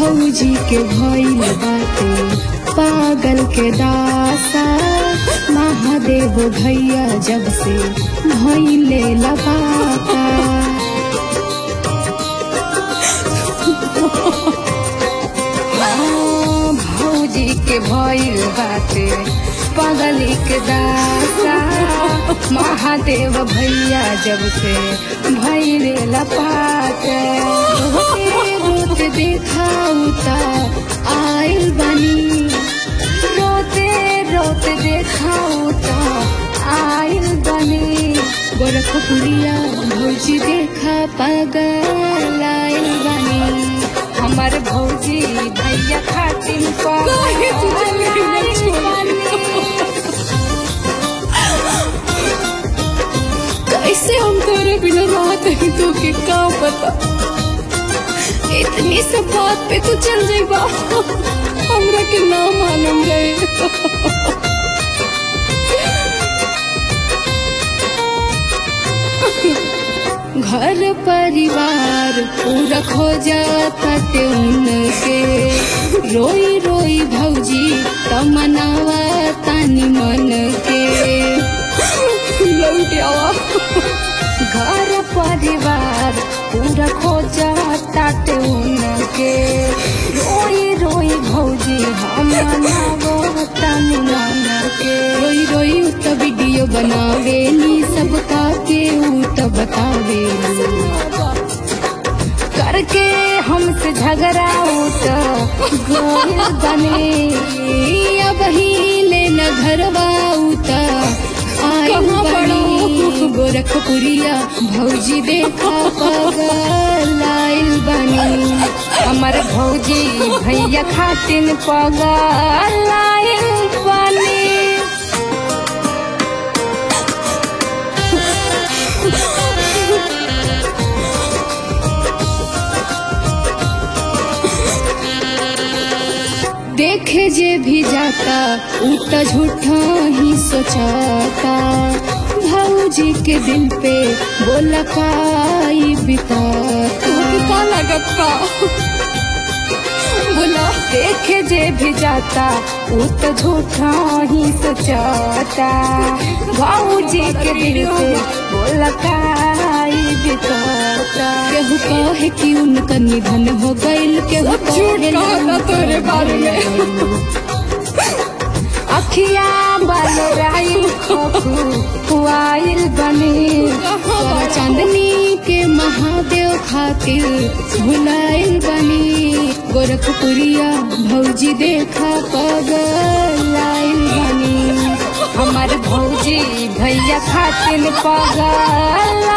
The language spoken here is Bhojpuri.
भौजी के भइल बाटे पागल के दासा महादेव भैया जब से भइले लबाता हाँ, भौजी के भइल बाटे पागली के दासा महादेव भैया जब से भइले लपाटे रोते रोते देखाऊ ता आइल बनी रोते रोते देखाऊ ता आइल बनी गोरखपुरिया भौजी देखा पागल आइल बनी हमर भौजी भैया खातिर काहे तू चली गई ना आइल छोड़? बनी। कैसे हम तोरे बिना रहत ही तो के का पता इतनी सब बात पे तू चल जाइबा हमरा के ना मालूम रहे घर परिवार पूरा खो जाता उनके रोई रोई भौजी तमनावा तानी मन के लौट आवा घर परिवार पूरा खो जाता उनके रोई रोई भौजी हम मनावो तानी मन के रोई रोई उ त वीडियो बनावेली सबका के उ त बतावेली करके हमसे झगड़ा उठ गोल बने अब ही लेना घरवा उठ कहाँ पड़ो? गोरखपुरिया भौजी देखा पगल आइल बनी हमर भौजी भैया खातिन पगल आइल बनी देखे जे भी जाता उ त झूठा ही सोचाता भौजी के दिल पे बोला काई बिताता तोके का लागत बा बोला देखे जे भी जाता उ त झूठा ही सोचाता भौजी के दिल पे बोला काई बिताता केहू कहे कि उनका निधन हो गइल केहू सब झूठ कहे कहता तोरे बारे में। अखिया बलराई हुआइल बनी तोरा चांदनी के महादेव खातिर भुलाइल बनी गोरखपुरिया भौजी देखा पगल आइल बनी हमर भौजी भैया खातिर पगल